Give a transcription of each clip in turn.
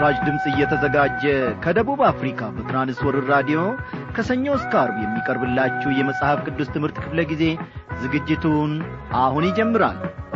ለምሥራች ድምፅ እየተዘጋጀ ከደቡብ አፍሪካ በትራንስወርር ራዲዮ ከሰኞ እስከ አርብ የሚቀርብላችሁ የመጽሐፍ ቅዱስ ትምህርት ክፍለ ጊዜ ዝግጅቱን አሁን ይጀምራል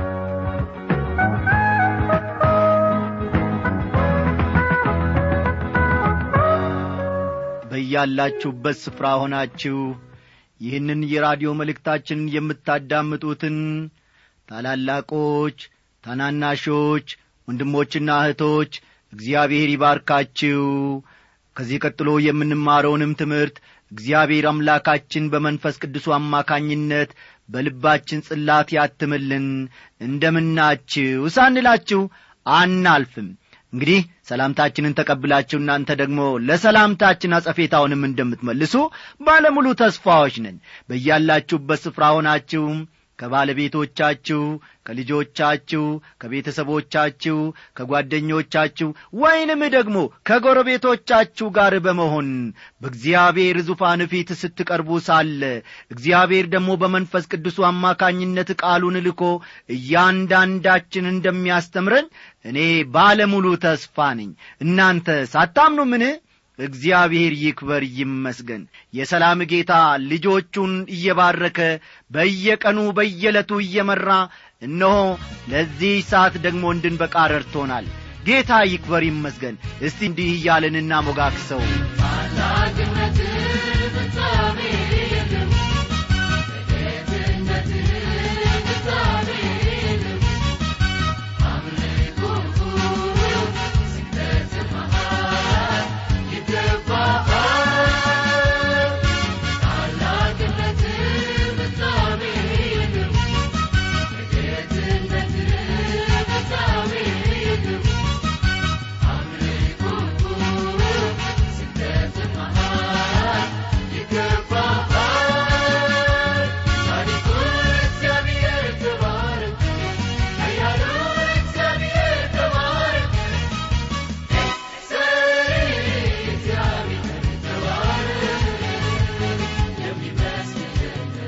በያላችሁበት ስፍራ ሆናችሁ ይህንን የራዲዮ መልእክታችንን የምታዳምጡትን ታላላቆች ታናናሾች ወንድሞችና እህቶች እግዚአብሔር ይባርካችሁ ከዚህ ቀጥሎ የምንማረውንም ትምህርት እግዚአብሔር አምላካችን በመንፈስ ቅዱሱ አማካኝነት በልባችን ጽላት ያትምልን እንደምናችሁ ሳንላችሁ አናልፍም እንግዲህ ሰላምታችንን ተቀብላችሁ እናንተ ደግሞ ለሰላምታችን አጸፌታውንም እንደምትመልሱ ባለሙሉ ተስፋዎች ነን በያላችሁበት ስፍራ ሆናችሁም ከባለቤቶቻችሁ ከልጆቻችሁ ከቤተሰቦቻችሁ ከጓደኞቻችሁ ወይንም ደግሞ ከጎረቤቶቻችሁ ጋር በመሆን በእግዚአብሔር ዙፋን ፊት ስትቀርቡ ሳለ እግዚአብሔር ደግሞ በመንፈስ ቅዱሱ አማካኝነት ቃሉን ልኮ እያንዳንዳችን እንደሚያስተምረን እኔ ባለሙሉ ተስፋ ነኝ እናንተ ሳታምኑ ምን እግዚአብሔር ይክበር ይመስገን የሰላም ጌታ ልጆቹን እየባረከ በየቀኑ በየዕለቱ እየመራ እነሆ ለዚህ ሰዓት ደግሞ እንድንበቃ ረድቶናል ጌታ ይክበር ይመስገን እስቲ እንዲህ እያለንና ሞጋክሰው ታላቅነት ፍጻሜ የለም በጌትነት ፍጻሜ የለም አምልኮ ስግደት መሃል ይገባሃል ታላቅነት ፍጻሜ የለም በጌትነት ፍጻሜ የለም አምልኮ ስግደት መሃል ይገባሃል ጻድቁ እግዚአብሔር ተባረክ ኃያሉ እግዚአብሔር ተባረክ ሰሪ እግዚአብሔር ተባረክ የሚመስል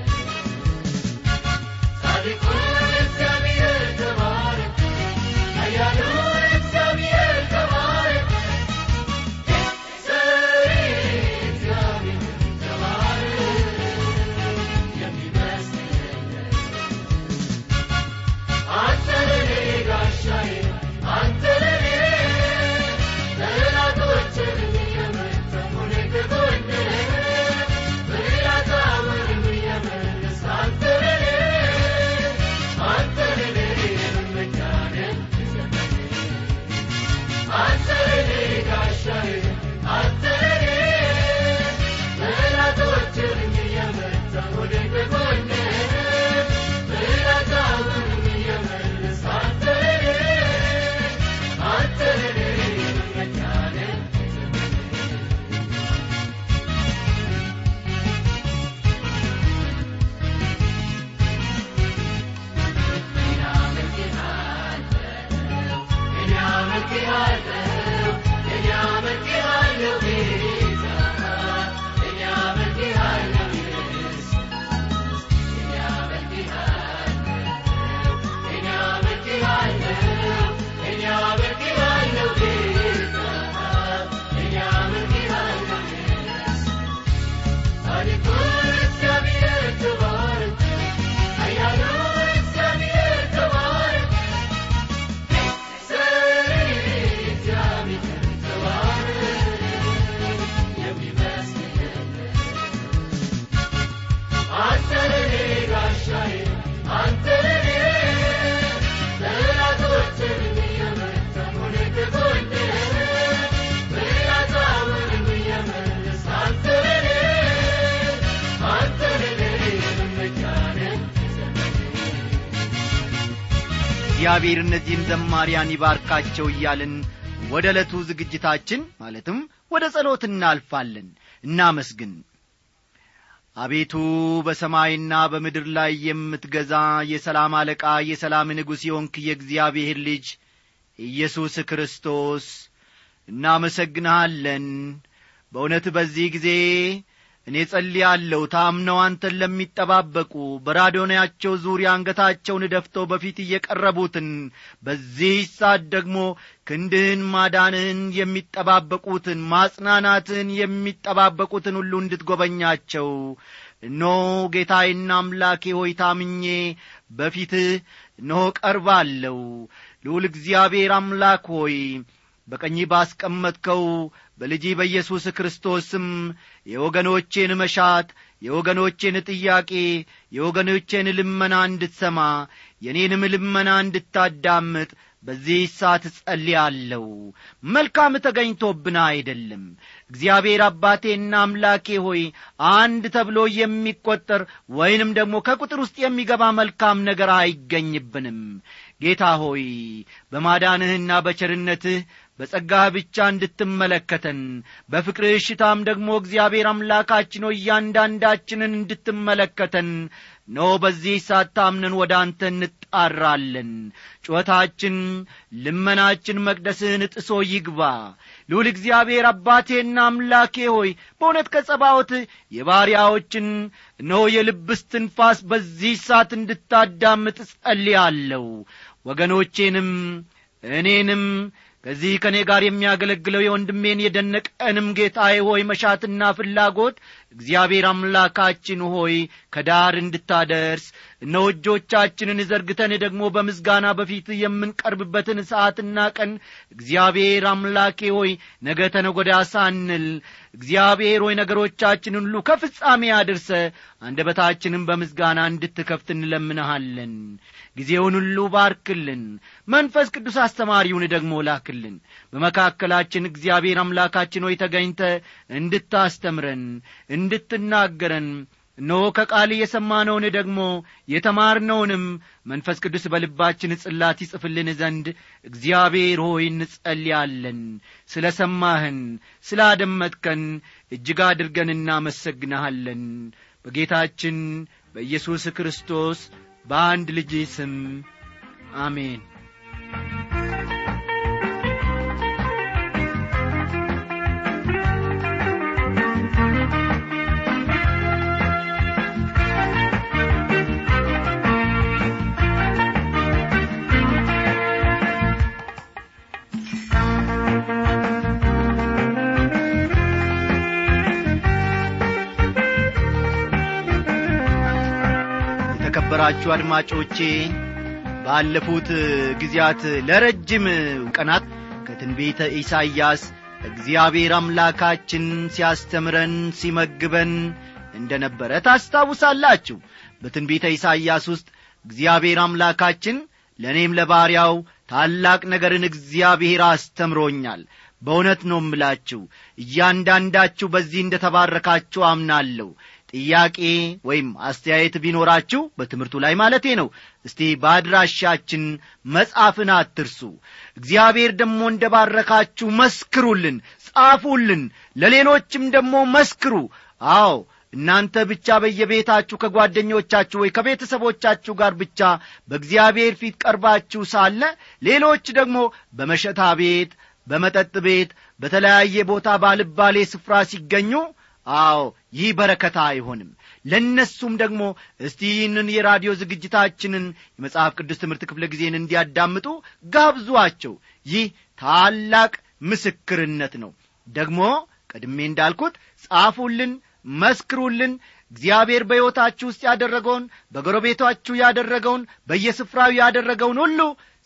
ጻድቁ እግዚአብሔር ተባረክ ኃያሉ እግዚአብሔር ተባረክ ሰሪ እግዚአብሔር ተባረክ የሚመስል አንተ ለኔ ጋሻዬ አንተ ለኔ ጠላቶችን የመታህ ሆነህ ከጎኔ ፍላጻውን የመለስክ አንተ ለኔ አንተ ለኔ መመኪያዬ አንተ ለኔ ጋሻዬ አንተ ለኔ ጠላቶችን የመታህ ሆነህ ከጎኔ ፍላጻውን የመለስክ አንተ ለኔ አንተ ለኔ መመኪያዬ እግዚአብሔር ተባረክ ኃያሉ እግዚአብሔር ተባረክ ሰሪ እግዚአብሔር ተባረክ የሚመስል አንተ ለኔ ጋሻዬ አንተ ለኔ ጠላቶችን የመታህ ሆነህ ከጎኔ ፍላጻውን የመለስክ አንተ ለኔ አንተ ለኔ መመኪያዬ እግዚአብሔር እነዚህን ዘማሪያን ይባርካቸው እያልን ወደ ዕለቱ ዝግጅታችን ማለትም ወደ ጸሎት እናልፋለን እናመስግን አቤቱ በሰማይና በምድር ላይ የምትገዛ የሰላም አለቃ የሰላም ንጉሥ የሆንክ የእግዚአብሔር ልጅ ኢየሱስ ክርስቶስ እናመሰግንሃለን በእውነት በዚህ ጊዜ እኔ ጸልያለሁ ታምነው አንተን ለሚጠባበቁ በራዶናያቸው ዙሪያ አንገታቸውን ደፍተው በፊት እየቀረቡትን በዚህ ሰዓት ደግሞ ክንድህን ማዳንህን የሚጠባበቁትን ማጽናናትህን የሚጠባበቁትን ሁሉ እንድትጐበኛቸው እነሆ ጌታዬና አምላኬ ሆይ ታምኜ በፊትህ እነሆ ቀርባለሁ ልዑል እግዚአብሔር አምላክ ሆይ በቀኝ ባስቀመጥከው በልጅ በኢየሱስ ክርስቶስም የወገኖቼን መሻት የወገኖቼን ጥያቄ የወገኖቼን ልመና እንድትሰማ የኔንም ልመና እንድታዳምጥ በዚህ ሰዓት ጸልያለሁ መልካም ተገኝቶብን አይደለም እግዚአብሔር አባቴና አምላኬ ሆይ አንድ ተብሎ የሚቈጠር ወይንም ደግሞ ከቁጥር ውስጥ የሚገባ መልካም ነገር አይገኝብንም ጌታ ሆይ በማዳንህና በቸርነትህ በጸጋህ ብቻ እንድትመለከተን በፍቅርህ እሽታም ደግሞ እግዚአብሔር አምላካችን ሆይ እያንዳንዳችንን እንድትመለከተን ኖ በዚህ ሳታምነን ወደ አንተ እንጣራለን ጩኸታችን ልመናችን መቅደስህን ጥሶ ይግባ ልዑል እግዚአብሔር አባቴና አምላኬ ሆይ በእውነት ከጸባዖት የባሪያዎችን እነሆ የልብ እስትንፋስ በዚህ ሳት እንድታዳምጥ ጸልያለሁ ወገኖቼንም እኔንም ከዚህ ከእኔ ጋር የሚያገለግለው የወንድሜን የደነቀንም ጌታዬ ሆይ መሻትና ፍላጎት እግዚአብሔር አምላካችን ሆይ ከዳር እንድታደርስ እነሆ እጆቻችንን ዘርግተን ደግሞ በምስጋና በፊት የምንቀርብበትን ሰዓትና ቀን እግዚአብሔር አምላኬ ሆይ ነገ ተነጐዳ ሳንል እግዚአብሔር ሆይ ነገሮቻችንን ሁሉ ከፍጻሜ አድርሰ አንደበታችንን በምስጋና እንድትከፍት እንለምንሃለን ጊዜውን ሁሉ ባርክልን መንፈስ ቅዱስ አስተማሪውን ደግሞ ላክልን በመካከላችን እግዚአብሔር አምላካችን ሆይ ተገኝተ እንድታስተምረን እንድትናገረን እነሆ ከቃል የሰማነውን ደግሞ የተማርነውንም መንፈስ ቅዱስ በልባችን ጽላት ይጽፍልን ዘንድ እግዚአብሔር ሆይ እንጸልያለን ስለ ሰማህን ስላደመጥከን እጅግ አድርገን እናመሰግንሃለን በጌታችን በኢየሱስ ክርስቶስ በአንድ ልጅ ስም አሜን የተከበራችሁ አድማጮቼ ባለፉት ጊዜያት ለረጅም ቀናት ከትንቢተ ኢሳይያስ እግዚአብሔር አምላካችን ሲያስተምረን ሲመግበን እንደ ነበረ ታስታውሳላችሁ በትንቢተ ኢሳይያስ ውስጥ እግዚአብሔር አምላካችን ለእኔም ለባሪያው ታላቅ ነገርን እግዚአብሔር አስተምሮኛል በእውነት ነው እምላችሁ እያንዳንዳችሁ በዚህ እንደ ተባረካችሁ አምናለሁ ጥያቄ ወይም አስተያየት ቢኖራችሁ በትምህርቱ ላይ ማለቴ ነው እስቲ በአድራሻችን መጻፍን አትርሱ እግዚአብሔር ደግሞ እንደ ባረካችሁ መስክሩልን ጻፉልን ለሌሎችም ደግሞ መስክሩ አዎ እናንተ ብቻ በየቤታችሁ ከጓደኞቻችሁ ወይ ከቤተሰቦቻችሁ ጋር ብቻ በእግዚአብሔር ፊት ቀርባችሁ ሳለ ሌሎች ደግሞ በመሸታ ቤት በመጠጥ ቤት በተለያየ ቦታ ባልባሌ ስፍራ ሲገኙ አዎ ይህ በረከታ አይሆንም ለእነሱም ደግሞ እስቲ ይህንን የራዲዮ ዝግጅታችንን የመጽሐፍ ቅዱስ ትምህርት ክፍለ ጊዜን እንዲያዳምጡ ጋብዟቸው ይህ ታላቅ ምስክርነት ነው ደግሞ ቀድሜ እንዳልኩት ጻፉልን መስክሩልን እግዚአብሔር በሕይወታችሁ ውስጥ ያደረገውን በጎረቤታችሁ ያደረገውን በየስፍራው ያደረገውን ሁሉ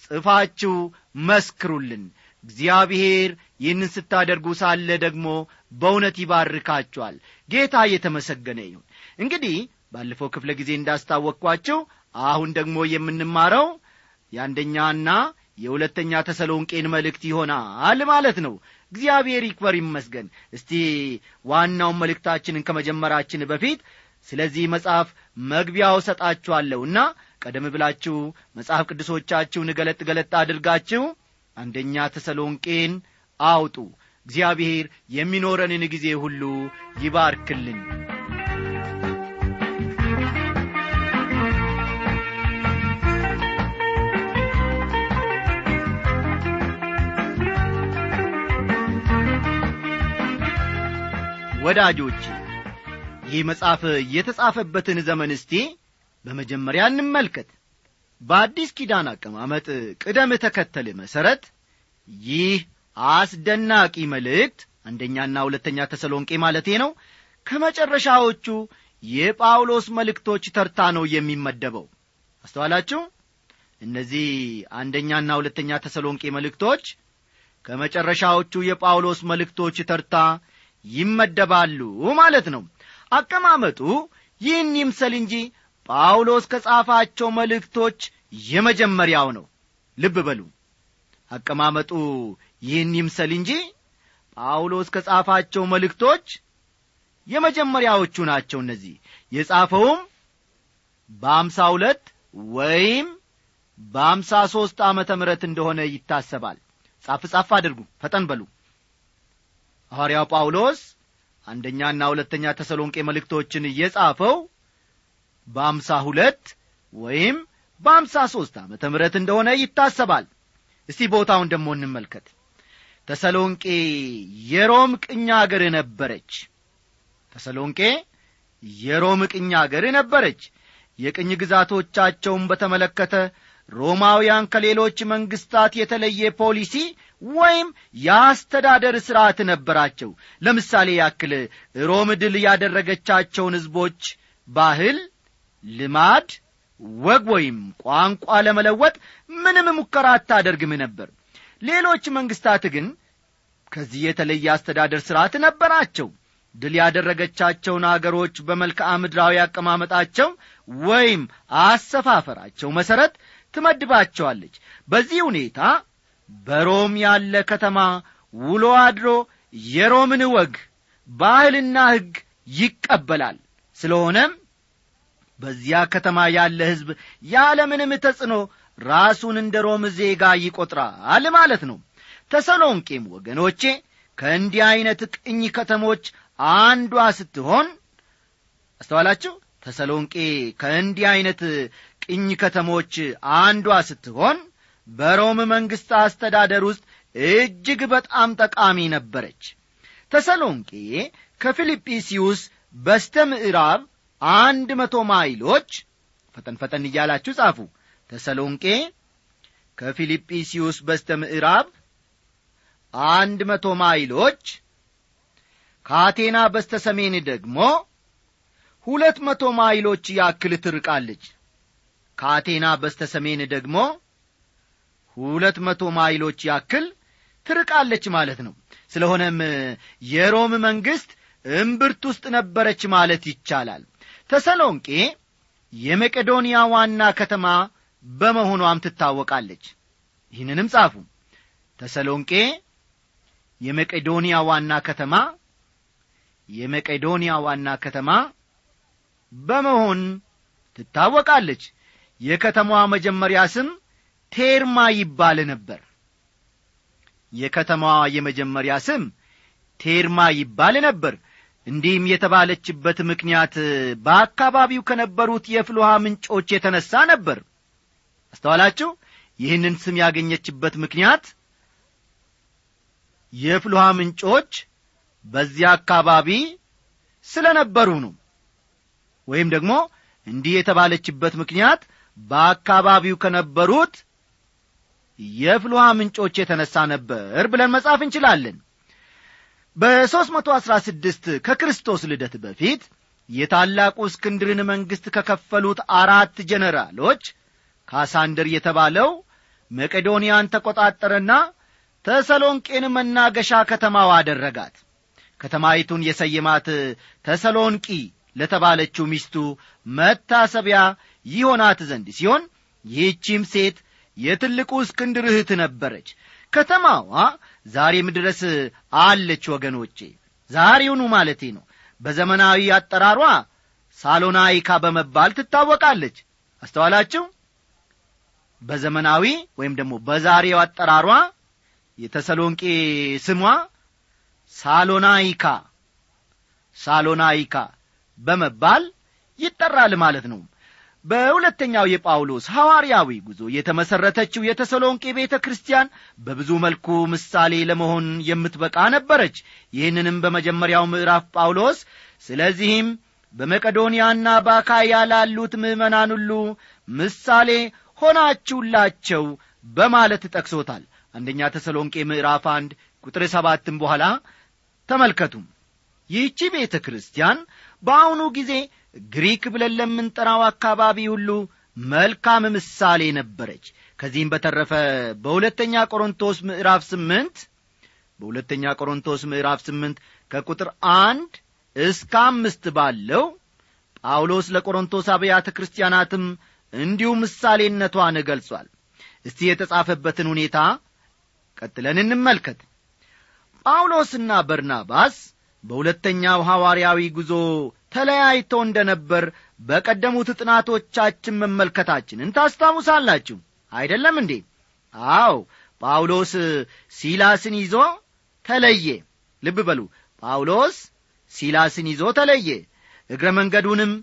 ጽፋችሁ መስክሩልን እግዚአብሔር ይህንን ስታደርጉ ሳለ ደግሞ በእውነት ይባርካችኋል ጌታ እየተመሰገነ ይሁን እንግዲህ ባለፈው ክፍለ ጊዜ እንዳስታወቅኳችሁ አሁን ደግሞ የምንማረው የአንደኛና የሁለተኛ ተሰሎንቄን መልእክት ይሆናል ማለት ነው እግዚአብሔር ይክበር ይመስገን እስቲ ዋናውን መልእክታችንን ከመጀመራችን በፊት ስለዚህ መጽሐፍ መግቢያው ሰጣችኋለሁና ቀደም ብላችሁ መጽሐፍ ቅዱሶቻችሁን ገለጥ ገለጥ አድርጋችሁ አንደኛ ተሰሎንቄን አውጡ እግዚአብሔር የሚኖረንን ጊዜ ሁሉ ይባርክልን ወዳጆች ይህ መጽሐፍ የተጻፈበትን ዘመን እስቲ በመጀመሪያ እንመልከት በአዲስ ኪዳን አቀማመጥ ቅደም ተከተል መሠረት ይህ አስደናቂ መልእክት አንደኛና ሁለተኛ ተሰሎንቄ ማለቴ ነው ከመጨረሻዎቹ የጳውሎስ መልእክቶች ተርታ ነው የሚመደበው አስተዋላችሁ እነዚህ አንደኛና ሁለተኛ ተሰሎንቄ መልእክቶች ከመጨረሻዎቹ የጳውሎስ መልእክቶች ተርታ ይመደባሉ ማለት ነው አቀማመጡ ይህን ይምሰል እንጂ ጳውሎስ ከጻፋቸው መልእክቶች የመጀመሪያው ነው ልብ በሉ አቀማመጡ ይህን ይምሰል እንጂ ጳውሎስ ከጻፋቸው መልእክቶች የመጀመሪያዎቹ ናቸው እነዚህ የጻፈውም በአምሳ ሁለት ወይም በአምሳ ሦስት ዓመተ ምሕረት እንደሆነ ይታሰባል ጻፍ ጻፍ አድርጉ ፈጠን በሉ ሐዋርያው ጳውሎስ አንደኛና ሁለተኛ ተሰሎንቄ መልእክቶችን እየጻፈው በአምሳ ሁለት ወይም በአምሳ ሦስት ዓመተ ምሕረት እንደሆነ ይታሰባል እስቲ ቦታውን ደሞ እንመልከት ተሰሎንቄ የሮም ቅኝ አገር ነበረች ተሰሎንቄ የሮም ቅኝ አገር ነበረች የቅኝ ግዛቶቻቸውን በተመለከተ ሮማውያን ከሌሎች መንግስታት የተለየ ፖሊሲ ወይም የአስተዳደር ሥርዓት ነበራቸው ለምሳሌ ያክል ሮም ድል ያደረገቻቸውን ሕዝቦች ባህል ልማድ ወግ ወይም ቋንቋ ለመለወጥ ምንም ሙከራ አታደርግም ነበር ሌሎች መንግስታት ግን ከዚህ የተለየ አስተዳደር ሥርዓት ነበራቸው ድል ያደረገቻቸውን አገሮች በመልክዓ ምድራዊ አቀማመጣቸው ወይም አሰፋፈራቸው መሠረት ትመድባቸዋለች በዚህ ሁኔታ በሮም ያለ ከተማ ውሎ አድሮ የሮምን ወግ ባህልና ሕግ ይቀበላል ስለሆነም በዚያ ከተማ ያለ ሕዝብ ያለምንም ተጽዕኖ ራሱን እንደ ሮም ዜጋ ይቈጥራል ማለት ነው ተሰሎንቄም ወገኖቼ ከእንዲህ ዐይነት ቅኝ ከተሞች አንዷ ስትሆን አስተዋላችሁ ተሰሎንቄ ከእንዲህ ዐይነት ቅኝ ከተሞች አንዷ ስትሆን በሮም መንግሥት አስተዳደር ውስጥ እጅግ በጣም ጠቃሚ ነበረች ተሰሎንቄ ከፊልጵስዩስ በስተ ምዕራብ አንድ መቶ ማይሎች ፈጠን ፈጠን እያላችሁ ጻፉ ተሰሎንቄ ከፊልጵስዩስ በስተ ምዕራብ አንድ መቶ ማይሎች ከአቴና በስተ ሰሜን ደግሞ ሁለት መቶ ማይሎች ያክል ትርቃለች ከአቴና በስተ ሰሜን ደግሞ ሁለት መቶ ማይሎች ያክል ትርቃለች ማለት ነው ስለሆነም የሮም መንግሥት እምብርት ውስጥ ነበረች ማለት ይቻላል ተሰሎንቄ የመቄዶንያ ዋና ከተማ በመሆኗም ትታወቃለች ይህንንም ጻፉ ተሰሎንቄ የመቄዶንያ ዋና ከተማ የመቄዶንያ ዋና ከተማ በመሆን ትታወቃለች የከተማዋ መጀመሪያ ስም ቴርማ ይባል ነበር የከተማዋ የመጀመሪያ ስም ቴርማ ይባል ነበር እንዲህም የተባለችበት ምክንያት በአካባቢው ከነበሩት የፍልውሃ ምንጮች የተነሣ ነበር አስተዋላችሁ ይህንን ስም ያገኘችበት ምክንያት የፍልውሃ ምንጮች በዚያ አካባቢ ስለ ነበሩ ነው ወይም ደግሞ እንዲህ የተባለችበት ምክንያት በአካባቢው ከነበሩት የፍልውሃ ምንጮች የተነሣ ነበር ብለን መጻፍ እንችላለን በሦስት መቶ አሥራ ስድስት ከክርስቶስ ልደት በፊት የታላቁ እስክንድርን መንግሥት ከከፈሉት አራት ጀነራሎች ካሳንደር የተባለው መቄዶንያን ተቈጣጠረና ተሰሎንቄን መናገሻ ከተማው አደረጋት ከተማይቱን የሰየማት ተሰሎንቂ ለተባለችው ሚስቱ መታሰቢያ ይሆናት ዘንድ ሲሆን ይህቺም ሴት የትልቁ እስክንድር እህት ነበረች ከተማዋ ዛሬም ድረስ አለች ወገኖቼ ዛሬውኑ ማለቴ ነው በዘመናዊ አጠራሯ ሳሎናይካ በመባል ትታወቃለች አስተዋላችሁ በዘመናዊ ወይም ደግሞ በዛሬው አጠራሯ የተሰሎንቄ ስሟ ሳሎናይካ ሳሎናይካ በመባል ይጠራል ማለት ነው በሁለተኛው የጳውሎስ ሐዋርያዊ ጉዞ የተመሠረተችው የተሰሎንቄ ቤተ ክርስቲያን በብዙ መልኩ ምሳሌ ለመሆን የምትበቃ ነበረች ይህንንም በመጀመሪያው ምዕራፍ ጳውሎስ ስለዚህም በመቄዶንያና በአካያ ላሉት ምዕመናን ሁሉ ምሳሌ ሆናችሁላቸው በማለት ጠቅሶታል አንደኛ ተሰሎንቄ ምዕራፍ አንድ ቁጥር ሰባትም በኋላ ተመልከቱ ይህቺ ቤተ ክርስቲያን በአሁኑ ጊዜ ግሪክ ብለን ለምንጠራው አካባቢ ሁሉ መልካም ምሳሌ ነበረች ከዚህም በተረፈ በሁለተኛ ቆሮንቶስ ምዕራፍ ስምንት በሁለተኛ ቆሮንቶስ ምዕራፍ ስምንት ከቁጥር አንድ እስከ አምስት ባለው ጳውሎስ ለቆሮንቶስ አብያተ ክርስቲያናትም እንዲሁ ምሳሌነቷን ገልጿል እስቲ የተጻፈበትን ሁኔታ ቀጥለን እንመልከት ጳውሎስና በርናባስ በሁለተኛው ሐዋርያዊ ጉዞ ተለያይተው እንደ ነበር በቀደሙት ጥናቶቻችን መመልከታችንን ታስታውሳላችሁ አይደለም እንዴ አው ጳውሎስ ሲላስን ይዞ ተለየ ልብ በሉ ጳውሎስ ሲላስን ይዞ ተለየ እግረ መንገዱንም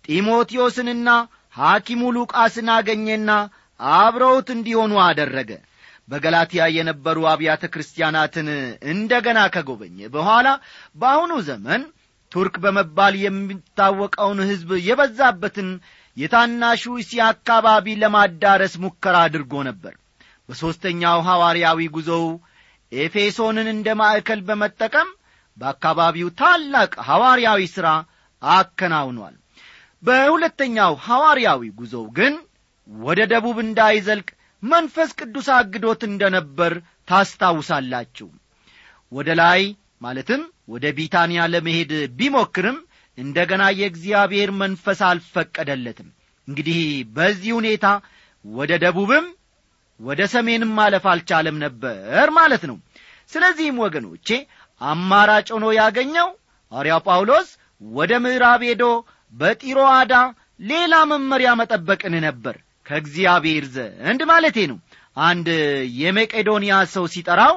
ጢሞቴዎስንና ሐኪሙ ሉቃስን አገኘና አብረውት እንዲሆኑ አደረገ በገላትያ የነበሩ አብያተ ክርስቲያናትን እንደ ገና ከጎበኘ በኋላ በአሁኑ ዘመን ቱርክ በመባል የሚታወቀውን ሕዝብ የበዛበትን የታናሹ እስያ አካባቢ ለማዳረስ ሙከራ አድርጎ ነበር በሦስተኛው ሐዋርያዊ ጉዞው ኤፌሶንን እንደ ማዕከል በመጠቀም በአካባቢው ታላቅ ሐዋርያዊ ሥራ አከናውኗል በሁለተኛው ሐዋርያዊ ጉዞው ግን ወደ ደቡብ እንዳይዘልቅ መንፈስ ቅዱስ አግዶት እንደ ነበር ታስታውሳላችሁ ወደ ላይ ማለትም ወደ ቢታንያ ለመሄድ ቢሞክርም እንደ ገና የእግዚአብሔር መንፈስ አልፈቀደለትም እንግዲህ በዚህ ሁኔታ ወደ ደቡብም ወደ ሰሜንም ማለፍ አልቻለም ነበር ማለት ነው ስለዚህም ወገኖቼ አማራጭ ሆኖ ያገኘው ሐዋርያው ጳውሎስ ወደ ምዕራብ ሄዶ በጢሮአዳ ሌላ መመሪያ መጠበቅን ነበር ከእግዚአብሔር ዘንድ ማለቴ ነው አንድ የመቄዶንያ ሰው ሲጠራው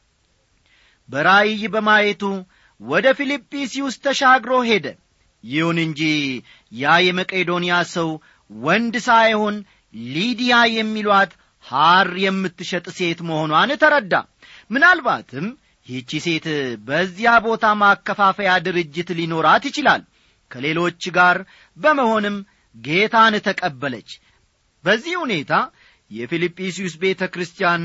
በራእይ በማየቱ ወደ ፊልጵስዩስ ተሻግሮ ሄደ ይሁን እንጂ ያ የመቄዶንያ ሰው ወንድ ሳይሆን ሊዲያ የሚሏት ሐር የምትሸጥ ሴት መሆኗን ተረዳ ምናልባትም ይህቺ ሴት በዚያ ቦታ ማከፋፈያ ድርጅት ሊኖራት ይችላል ከሌሎች ጋር በመሆንም ጌታን ተቀበለች በዚህ ሁኔታ የፊልጵስዩስ ቤተ ክርስቲያን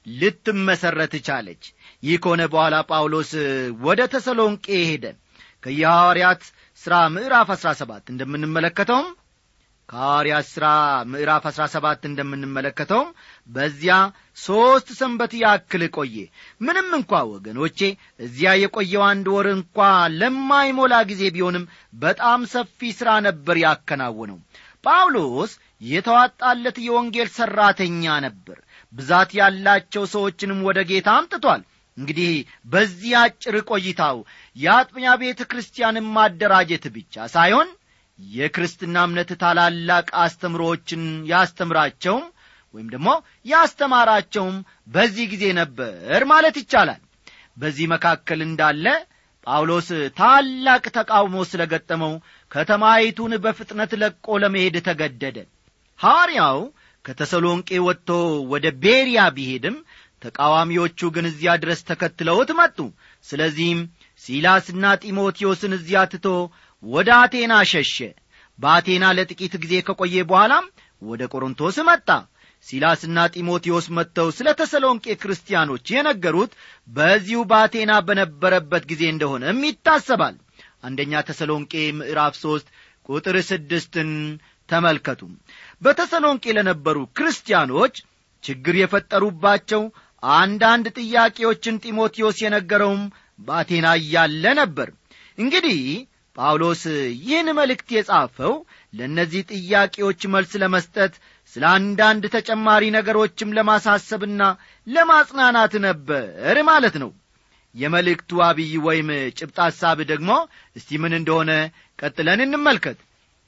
ልትመሠረት ቻለች ይህ ከሆነ በኋላ ጳውሎስ ወደ ተሰሎንቄ ሄደ ከየሐዋርያት ሥራ ምዕራፍ አሥራ ሰባት እንደምንመለከተውም ከሐዋርያት ሥራ ምዕራፍ አሥራ ሰባት እንደምንመለከተውም በዚያ ሦስት ሰንበት ያክል ቆየ ምንም እንኳ ወገኖቼ እዚያ የቆየው አንድ ወር እንኳ ለማይሞላ ጊዜ ቢሆንም በጣም ሰፊ ሥራ ነበር ያከናወነው ጳውሎስ የተዋጣለት የወንጌል ሠራተኛ ነበር ብዛት ያላቸው ሰዎችንም ወደ ጌታ አምጥቷል እንግዲህ በዚህ አጭር ቆይታው የአጥቢያ ቤተ ክርስቲያንን ማደራጀት ብቻ ሳይሆን የክርስትና እምነት ታላላቅ አስተምሮዎችን ያስተምራቸውም ወይም ደግሞ ያስተማራቸውም በዚህ ጊዜ ነበር ማለት ይቻላል በዚህ መካከል እንዳለ ጳውሎስ ታላቅ ተቃውሞ ስለ ገጠመው ከተማይቱን በፍጥነት ለቆ ለመሄድ ተገደደ ሐዋርያው ከተሰሎንቄ ወጥቶ ወደ ቤርያ ቢሄድም ተቃዋሚዎቹ ግን እዚያ ድረስ ተከትለውት መጡ ስለዚህም ሲላስና ጢሞቴዎስን እዚያ ትቶ ወደ አቴና ሸሸ በአቴና ለጥቂት ጊዜ ከቆየ በኋላም ወደ ቆሮንቶስ መጣ ሲላስና ጢሞቴዎስ መጥተው ስለ ተሰሎንቄ ክርስቲያኖች የነገሩት በዚሁ በአቴና በነበረበት ጊዜ እንደሆነም ይታሰባል አንደኛ ተሰሎንቄ ምዕራፍ ሦስት ቁጥር ስድስትን ተመልከቱ በተሰሎንቄ ለነበሩ ክርስቲያኖች ችግር የፈጠሩባቸው አንዳንድ ጥያቄዎችን ጢሞቴዎስ የነገረውም በአቴና እያለ ነበር እንግዲህ ጳውሎስ ይህን መልእክት የጻፈው ለእነዚህ ጥያቄዎች መልስ ለመስጠት ስለ አንዳንድ ተጨማሪ ነገሮችም ለማሳሰብና ለማጽናናት ነበር ማለት ነው የመልእክቱ አብይ ወይም ጭብጥ ሐሳብ ደግሞ እስቲ ምን እንደሆነ ቀጥለን እንመልከት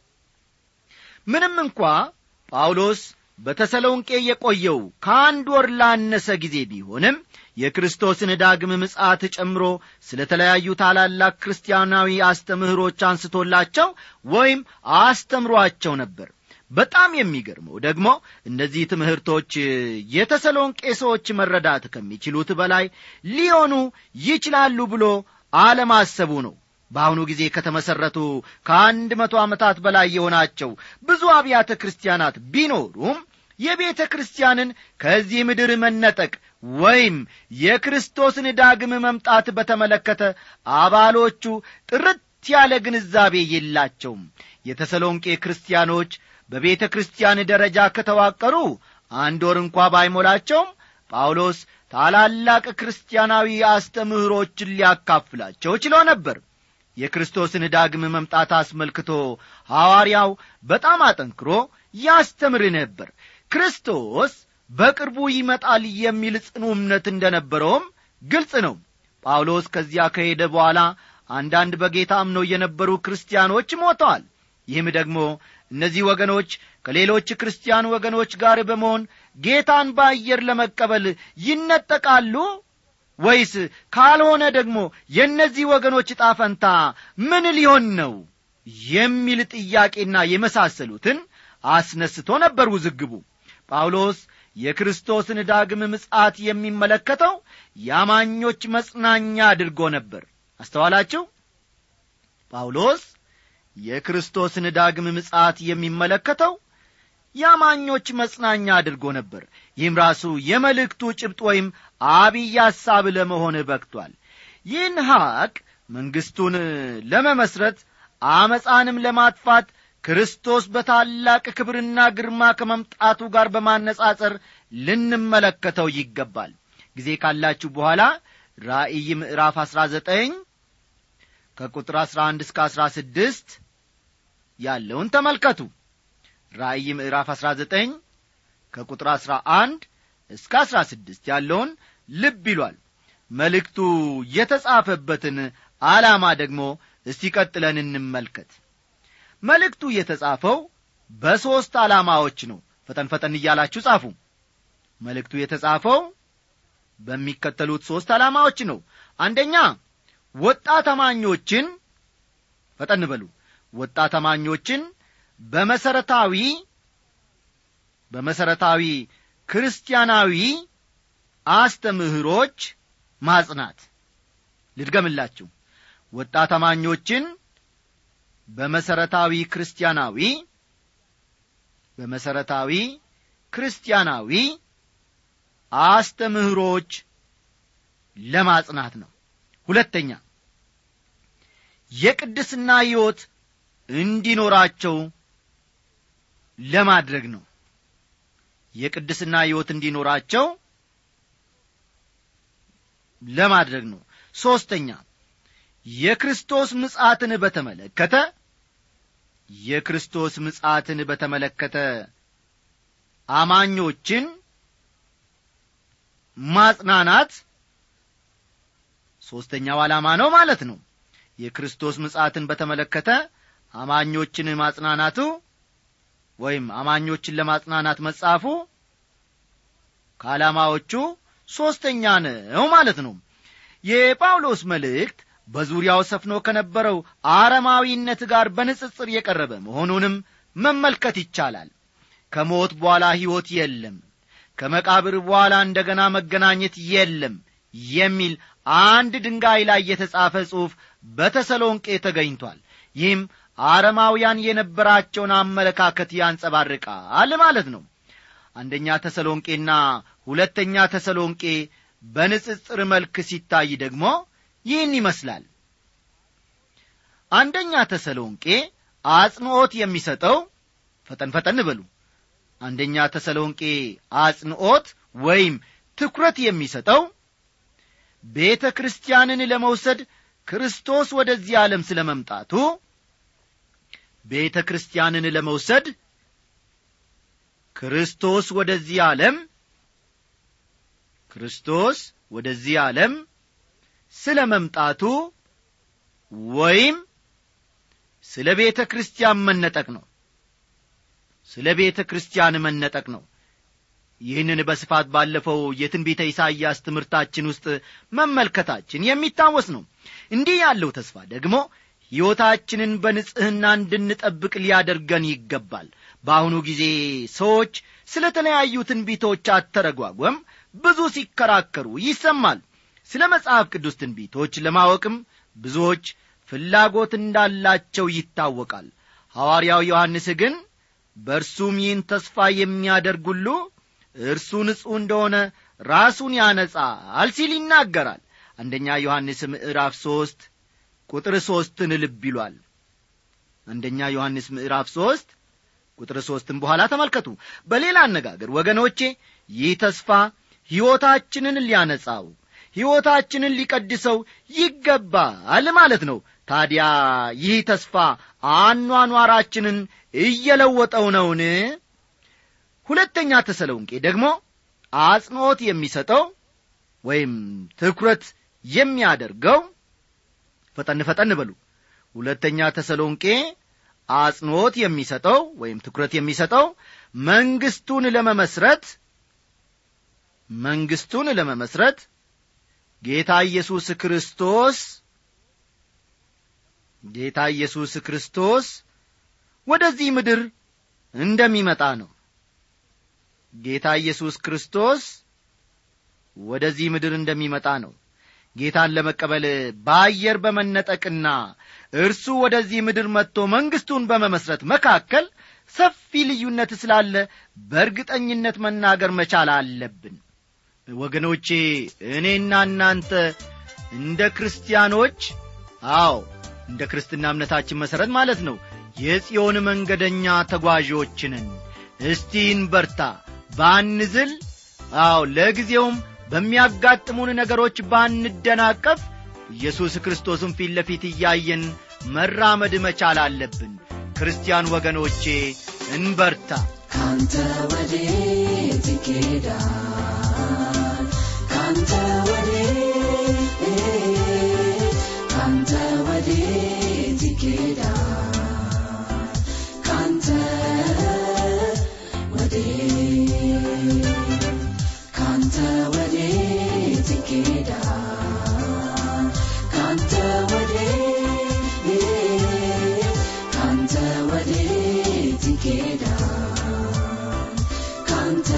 ምንም እንኳ ጳውሎስ በተሰሎንቄ የቆየው ከአንድ ወር ላነሰ ጊዜ ቢሆንም የክርስቶስን ዳግም ምጽአት ጨምሮ ስለ ተለያዩ ታላላቅ ክርስቲያናዊ አስተምህሮች አንስቶላቸው ወይም አስተምሯቸው ነበር በጣም የሚገርመው ደግሞ እነዚህ ትምህርቶች የተሰሎንቄ ሰዎች መረዳት ከሚችሉት በላይ ሊሆኑ ይችላሉ ብሎ አለማሰቡ ነው በአሁኑ ጊዜ ከተመሠረቱ ከአንድ መቶ ዓመታት በላይ የሆናቸው ብዙ አብያተ ክርስቲያናት ቢኖሩም የቤተ ክርስቲያንን ከዚህ ምድር መነጠቅ ወይም የክርስቶስን ዳግም መምጣት በተመለከተ አባሎቹ ጥርት ያለ ግንዛቤ የላቸውም የተሰሎንቄ ክርስቲያኖች በቤተ ክርስቲያን ደረጃ ከተዋቀሩ አንድ ወር እንኳ ባይሞላቸውም ጳውሎስ ታላላቅ ክርስቲያናዊ አስተምህሮችን ሊያካፍላቸው ችሎ ነበር የክርስቶስን ዳግም መምጣት አስመልክቶ ሐዋርያው በጣም አጠንክሮ ያስተምር ነበር ክርስቶስ በቅርቡ ይመጣል የሚል ጽኑ እምነት እንደ ነበረውም ግልጽ ነው ጳውሎስ ከዚያ ከሄደ በኋላ አንዳንድ በጌታ አምነው የነበሩ ክርስቲያኖች ሞተዋል ይህም ደግሞ እነዚህ ወገኖች ከሌሎች ክርስቲያን ወገኖች ጋር በመሆን ጌታን በአየር ለመቀበል ይነጠቃሉ ወይስ ካልሆነ ደግሞ የእነዚህ ወገኖች ጣፈንታ ምን ሊሆን ነው የሚል ጥያቄና የመሳሰሉትን አስነስቶ ነበር ውዝግቡ ጳውሎስ የክርስቶስን ዳግም ምጽአት የሚመለከተው የአማኞች መጽናኛ አድርጎ ነበር አስተዋላችሁ ጳውሎስ የክርስቶስን ዳግም ምጽአት የሚመለከተው የአማኞች መጽናኛ አድርጎ ነበር ይህም ራሱ የመልእክቱ ጭብጥ ወይም አብይ ሐሳብ ለመሆን በቅቷል ይህን ሐቅ መንግሥቱን ለመመስረት አመፃንም ለማጥፋት ክርስቶስ በታላቅ ክብርና ግርማ ከመምጣቱ ጋር በማነጻጸር ልንመለከተው ይገባል ጊዜ ካላችሁ በኋላ ራእይ ምዕራፍ አሥራ ዘጠኝ ከቁጥር አሥራ አንድ እስከ አሥራ ስድስት ያለውን ተመልከቱ ራእይ ምዕራፍ አሥራ ዘጠኝ ከቁጥር አሥራ አንድ እስከ አሥራ ስድስት ያለውን ልብ ይሏል መልእክቱ የተጻፈበትን ዓላማ ደግሞ እስቲ ቀጥለን እንመልከት መልእክቱ የተጻፈው በሦስት ዓላማዎች ነው ፈጠን ፈጠን እያላችሁ ጻፉ መልእክቱ የተጻፈው በሚከተሉት ሦስት ዓላማዎች ነው አንደኛ ወጣት አማኞችን ፈጠን በሉ ወጣት አማኞችን በመሰረታዊ በመሰረታዊ ክርስቲያናዊ አስተምህሮች ማጽናት ልድገምላችሁ ወጣት አማኞችን በመሰረታዊ ክርስቲያናዊ በመሰረታዊ ክርስቲያናዊ አስተምህሮች ለማጽናት ነው ሁለተኛ የቅድስና ሕይወት እንዲኖራቸው ለማድረግ ነው የቅድስና ሕይወት እንዲኖራቸው ለማድረግ ነው ሦስተኛ የክርስቶስ ምጻትን በተመለከተ የክርስቶስ ምጻትን በተመለከተ አማኞችን ማጽናናት ሦስተኛው ዓላማ ነው ማለት ነው የክርስቶስ ምጻትን በተመለከተ አማኞችን ማጽናናቱ ወይም አማኞችን ለማጽናናት መጻፉ ከዓላማዎቹ ሦስተኛ ነው ማለት ነው የጳውሎስ መልእክት በዙሪያው ሰፍኖ ከነበረው አረማዊነት ጋር በንጽጽር የቀረበ መሆኑንም መመልከት ይቻላል ከሞት በኋላ ሕይወት የለም ከመቃብር በኋላ እንደገና መገናኘት የለም የሚል አንድ ድንጋይ ላይ የተጻፈ ጽሑፍ በተሰሎንቄ ተገኝቷል ይህም አረማውያን የነበራቸውን አመለካከት ያንጸባርቃል ማለት ነው አንደኛ ተሰሎንቄና ሁለተኛ ተሰሎንቄ በንጽጽር መልክ ሲታይ ደግሞ ይህን ይመስላል አንደኛ ተሰሎንቄ አጽንዖት የሚሰጠው ፈጠን ፈጠን በሉ አንደኛ ተሰሎንቄ አጽንዖት ወይም ትኩረት የሚሰጠው ቤተ ክርስቲያንን ለመውሰድ ክርስቶስ ወደዚህ ዓለም ስለ መምጣቱ ቤተ ክርስቲያንን ለመውሰድ ክርስቶስ ወደዚህ ዓለም ክርስቶስ ወደዚህ ዓለም ስለ መምጣቱ ወይም ስለ ቤተ ክርስቲያን መነጠቅ ነው ስለ ቤተ ክርስቲያን መነጠቅ ነው ይህንን በስፋት ባለፈው የትንቢተ ኢሳይያስ ትምህርታችን ውስጥ መመልከታችን የሚታወስ ነው እንዲህ ያለው ተስፋ ደግሞ ሕይወታችንን በንጽሕና እንድንጠብቅ ሊያደርገን ይገባል በአሁኑ ጊዜ ሰዎች ስለ ተለያዩ ትንቢቶች አተረጓጓም ብዙ ሲከራከሩ ይሰማል ስለ መጽሐፍ ቅዱስ ትንቢቶች ለማወቅም ብዙዎች ፍላጎት እንዳላቸው ይታወቃል ሐዋርያው ዮሐንስ ግን በእርሱም ይህን ተስፋ የሚያደርግ ሁሉ እርሱ ንጹሕ እንደሆነ ራሱን ያነጻል ሲል ይናገራል አንደኛ ዮሐንስ ምዕራፍ ሦስት ቁጥር ሦስትን ልብ ይሏል አንደኛ ዮሐንስ ምዕራፍ ሦስት ቁጥር ሦስትን በኋላ ተመልከቱ በሌላ አነጋገር ወገኖቼ ይህ ተስፋ ሕይወታችንን ሊያነጻው ሕይወታችንን ሊቀድሰው ይገባል ማለት ነው ታዲያ ይህ ተስፋ አኗኗራችንን እየለወጠው ነውን ሁለተኛ ተሰሎንቄ ደግሞ አጽንዖት የሚሰጠው ወይም ትኩረት የሚያደርገው ፈጠን ፈጠን በሉ ሁለተኛ ተሰሎንቄ አጽንዖት የሚሰጠው ወይም ትኩረት የሚሰጠው መንግስቱን ለመመስረት መንግስቱን ለመመስረት ጌታ ኢየሱስ ክርስቶስ ጌታ ኢየሱስ ክርስቶስ ወደዚህ ምድር እንደሚመጣ ነው ጌታ ኢየሱስ ክርስቶስ ወደዚህ ምድር እንደሚመጣ ነው ጌታን ለመቀበል በአየር በመነጠቅና እርሱ ወደዚህ ምድር መጥቶ መንግሥቱን በመመስረት መካከል ሰፊ ልዩነት ስላለ በእርግጠኝነት መናገር መቻል አለብን ወገኖቼ እኔና እናንተ እንደ ክርስቲያኖች አዎ እንደ ክርስትና እምነታችን መሠረት ማለት ነው የጽዮን መንገደኛ ተጓዦችንን እስቲ እንበርታ ባንዝል አዎ ለጊዜውም በሚያጋጥሙን ነገሮች ባንደናቀፍ ኢየሱስ ክርስቶስን ፊት ለፊት እያየን መራመድ መቻል አለብን ክርስቲያን ወገኖቼ እንበርታ ካንተ ወዴት ይኬዳል ካንተ ወዴት ካንተ ወዴት ይኬዳል ካንተ ወዴት ካንተ ወዴት ይኬዳል ካንተ ወዴት ካንተ ወዴት ይኬዳል ካንተ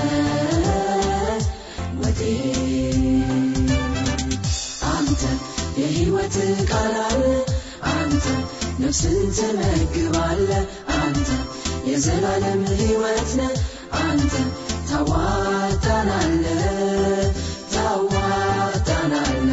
ወዴት አንተ የሕይወት ቃል አለ አንተ ነፍስን ትመግባለ አንተ የዘላለም ሕይወት ነ አንተ ታዋጣናለ ታዋጣናለ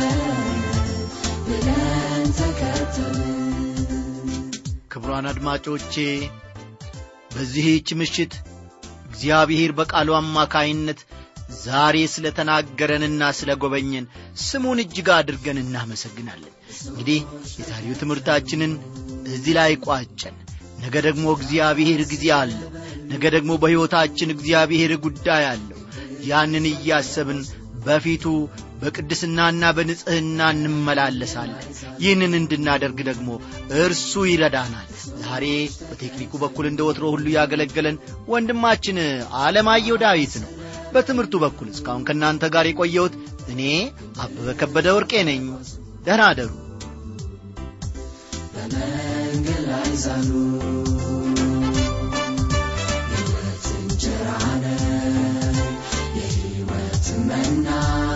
ብለን ተከተልን ክቡራን አድማጮቼ በዚህች ምሽት እግዚአብሔር በቃሉ አማካይነት ዛሬ ስለ ተናገረንና ስለ ጎበኘን ስሙን እጅግ አድርገን እናመሰግናለን እንግዲህ የዛሬው ትምህርታችንን እዚህ ላይ ቋጨን ነገ ደግሞ እግዚአብሔር ጊዜ አለው ነገ ደግሞ በሕይወታችን እግዚአብሔር ጉዳይ አለው ያንን እያሰብን በፊቱ በቅድስናና በንጽሕና እንመላለሳለን ይህንን እንድናደርግ ደግሞ እርሱ ይረዳናል ዛሬ በቴክኒኩ በኩል እንደ ወትሮ ሁሉ ያገለገለን ወንድማችን አለማየሁ ዳዊት ነው በትምህርቱ በኩል እስካሁን ከእናንተ ጋር የቆየሁት እኔ አበበ ከበደ ወርቄ ነኝ ደህና አደሩ በመንገድ ላይ ዛሉ ሕይወት እንጀራ ነው የሕይወት መና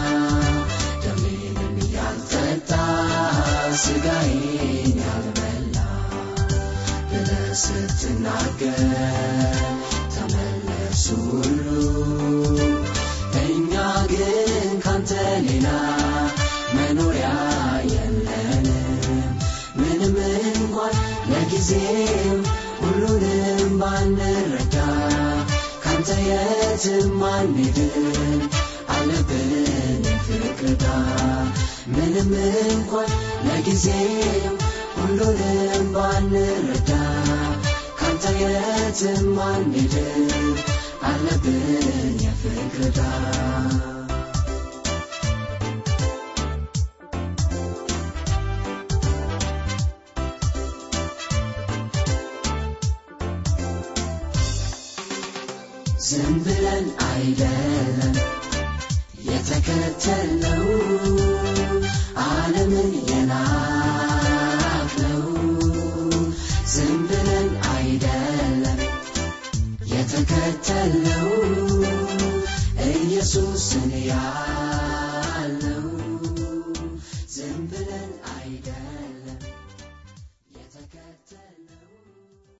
ደሜንም ያልጠጣ ሥጋዬን ያልበላ ብለህ ስትናገር ተመለሱ ሁሉ እኛ ግን ካንተ ሌላ መኖሪያ የለንም ምንም እንኳን ለጊዜው ሁሉንም ባንረዳ ካንተ የትም አንሄድም አለብን ፍቅርዳ ምንም እንኳን ለጊዜው ሁሉንም ባንረዳ ካንተ የትም አንሄድም አለብን የፍቅርዳ ዝም ብለን አይደለም የተከተልነው ዓለምን